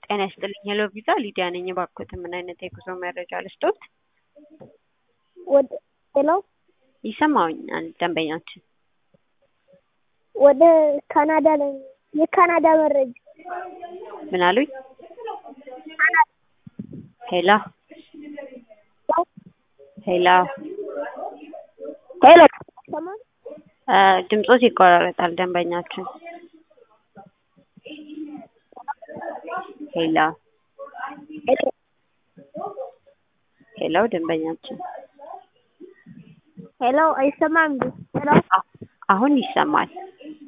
ጤና ይስጥልኝ ሄሎ ቪዛ ሊዲያ ነኝ። እባክዎት ምን አይነት የጉዞ መረጃ ልስጦት? ወደ ሄሎ ይሰማኛል ደንበኛችን። ወደ ካናዳ ላይ የካናዳ መረጃ ምን አሉኝ? ሄሎ ሄሎ ሄሎ ሰማን እ ድምጾት ይቆራረጣል ደንበኛችን። ሄሎ ሄሎ ሄሎ ደንበኛችን ሄሎ አይሰማም እንዴ? ሄሎ አ- አሁን ይሰማል።